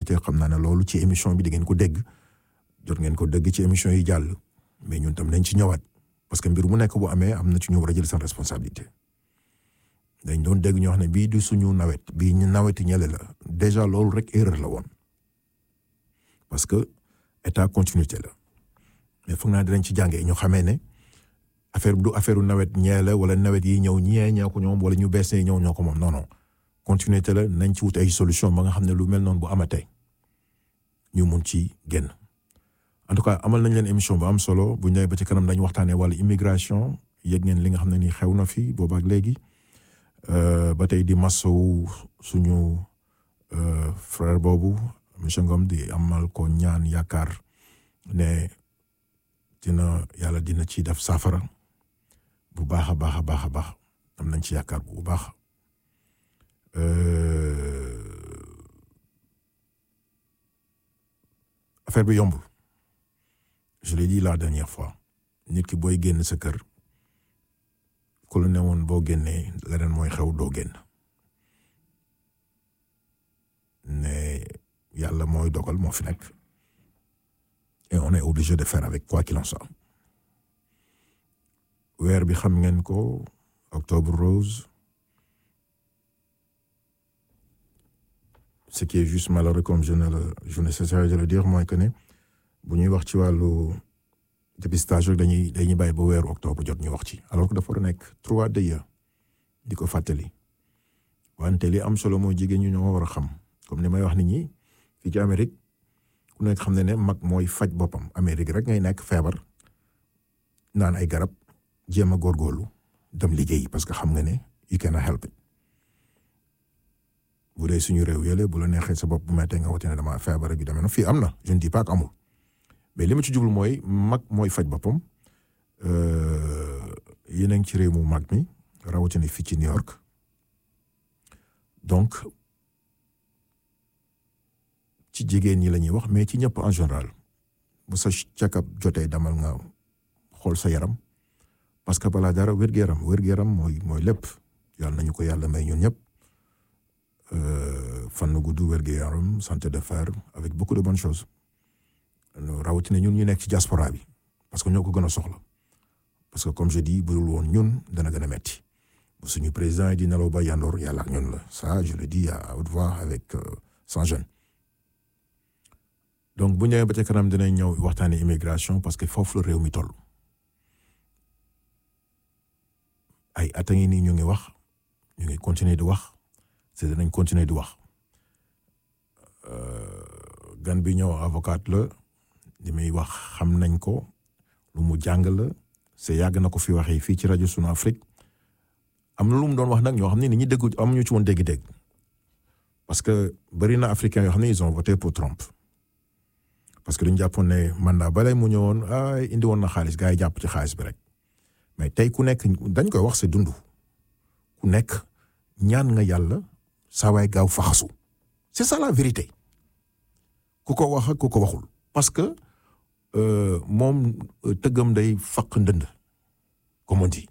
responsabilité xam naa ne loolu ci émission bi di ngeen ko dégg jot ngeen ko dégg ci émission yi jàll mais ñun tam nañ ci ñëwaat parce que mbir mu nekk bu amee am na ci ñu war a jël seen responsabilité dañ doon dégg ñoo xam ne bii du suñu nawet bii ñu naweti ñele la déjà loolu rek erreur la woon parce que état continuité la mais foog naa dinañ ci jàngee ñu xamee ne affaire du affaire nawet ñee la wala nawet yi ñëw ñee ñoo ko ñoom wala ñu bees ñëw ñoo ko moom non non continuité la nañ ci wut ay solution ba nga xam ne lu mel noonu bu amatee ñu mun ci génn en tout cas amal nañ leen émission bu am solo bu ñëwee ba ci kanam dañu waxtaanee wàllu immigration yëg ngeen li nga xam ne nii xew na fi boobaak léegi ba tey di masawu suñu frère boobu monsieur Ngom di amal ko ñaan yaakaar ne dina yàlla dina ci def saafara bu baax a baax a baax a baax am nañ ci yaakaar bu baax affaire bi yombul je l'ai dit la dernière fois nit ki booy génn sa kër ku la ne woon boo génnee leneen mooy xew doo génn ne yàlla mooy dogal moo fi nekk et on est obligé de faire avec quoi qu'il en soit weer bi xam ngeen ko octobre rose ce qui est juste malheureux comme je ne le je ne cesserai de le dire mooy que ne bu ñuy wax ci wàllu dépistage rek dañuy dañuy bàyyi ba weeru octobre jot ñu wax ci alors que dafa war a nekk trois dëya di ko fàttali wante li am solo mooy jigéen ñi ñoo war a xam comme ni may wax nit ñi fii ci Amérique ku nekk xam ne ne mag mooy faj boppam Amérique rek ngay nekk feebar naan ay garab jéem a góorgóorlu dem liggéey parce que xam nga ne you cannot help it bu dee suñu réew yële bu la neexee sa bopp bu mettee nga wote ne dama feebar ak yu demee noonu fii am na je ne dis pas que amul mais li ma ci jublu mooy mag mooy faj boppam yéen a ngi ci réew mu mag mi rawatina fii ci New York donc ci jigéen ñi la ñuy wax mais ci ñëpp en général bu sa check-up jotee demal nga xool sa yaram parce que balaa dara wér-gu-yaram wér-gu-yaram mooy mooy lépp yàlla nañu ko yàlla may ñun ñëpp fan nu gudd wér-gu-yaram santé de fer avec beaucoup de bonnes choses rawatina ñun ñu nekk ci diaspora bi parce que ñoo ko gën a soxla parce que comme je dis bu dul woon ñun dana gën a metti bu suñu président yi di nelaw ba yandoor yàlla ak ñun la ça je le dis à haute voix avec sans gêne donc bu ñëwee ba ca kanam dinañ ñëw waxtaanee immigration parce que foofu la réew mi toll ay at a ngi nii ñu ngi wax ñu ngi continuer di wax te dinañ continuer di wax gan bi ñëw avocat la li muy wax xam nañ ko lu mu jàng la c'est yàgg na ko fi waxee fii ci rajo Sunu Afrique am na lu mu doon wax nag ñoo xam ne nit ñi déggu amuñu ci woon dégg-dégg parce que bëri na africains yoo xam ne ils ont voté pour Trump parce que dañu jàppoon ne mandat balay mu ñëwoon ay indi woon na xaalis gars yi jàpp ci xaalis bi rek mais tey ku nekk dañ koy wax c'est dund ku nekk ñaan nga yàlla saa waay gaaw faxasu c'est ça la vérité ku ko wax ak ku ko waxul parce que moom tëggam day faq ndënd comme on dit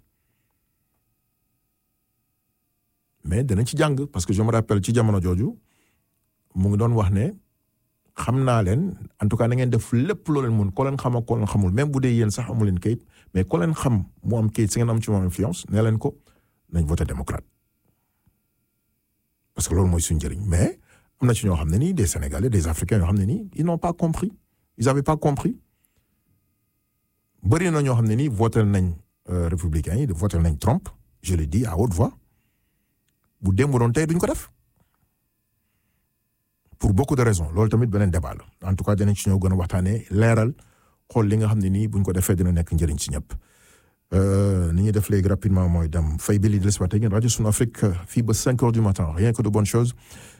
mais danañ ci jàng parce que je me rappelle ci jamono jooju mu ngi doon wax ne xam naa leen en tout cas na ngeen def lépp loo leen mun ko leen xam ak ko leen xamul même bu dee yéen sax amu leen kayit mais ko leen xam mu am kayit si ngeen am ci moom influence nee leen ko nañ voté démocrate parce que loolu mooy suñu njëriñ mais am na ci ñoo xam ne nii des Sénégalais des Africains yoo xam ne nii ils n'ont pas compris ils avaient pas compris bëri na ñoo xam ne nii voté nañ républicains yi voté nañ Trump je le dis à haute voix bu démb doon tey duñ ko def pour beaucoup de raisons loolu tamit beneen débat la en tout cas dinañ ci ñëw gën a waxtaanee leeral xool li nga xam ne nii buñ ko defee dina nekk njëriñ ci ñëpp. ni ñuy def léegi rapidement mooy dem fay bi li des waat ngeen rajo Sunu Afrique fii ba cinq heures du matin rien que de bonnes choses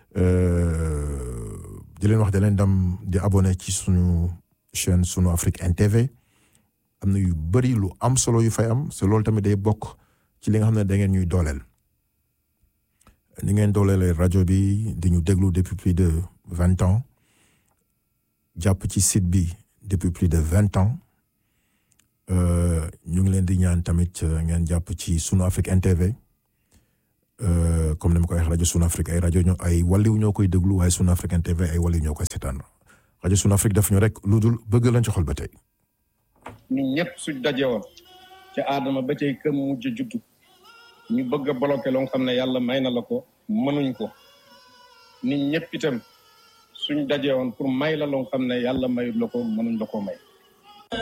di leen wax di leen dem di abonné ci suñu chaîne Sunu Afrique NTV am na yu bëri lu am solo yu fay am c'est loolu tamit day bokk ci li nga xam ne da ngeen ñuy dooleel. ni ngeen dooleele rajo bi di ñu déglu depuis plus de vingt ans jàpp ci site bi depuis plus de vingt ans ñu ngi leen di ñaan tamit ngeen jàpp ci Sunu Afrique NTV comme ni ma ko waxee rajo Sun Afrique ay rajo ñoo ay wàlliw ñoo koy déglu waaye Sun African TV ay wàlliw ñoo koy seetaan rajo Sun Afrique daf ñu rek lu dul bëgg lañ ci xol ba tey. ñun ñëpp suñ daje woon ca aadama ba tey këm mujj juddu ñu bëgg a bloqué loo xam ne yàlla may na la ko mënuñ ko nit ñëpp itam suñ daje woon pour may la loo xam ne yàlla mayut la ko mënuñ la ko may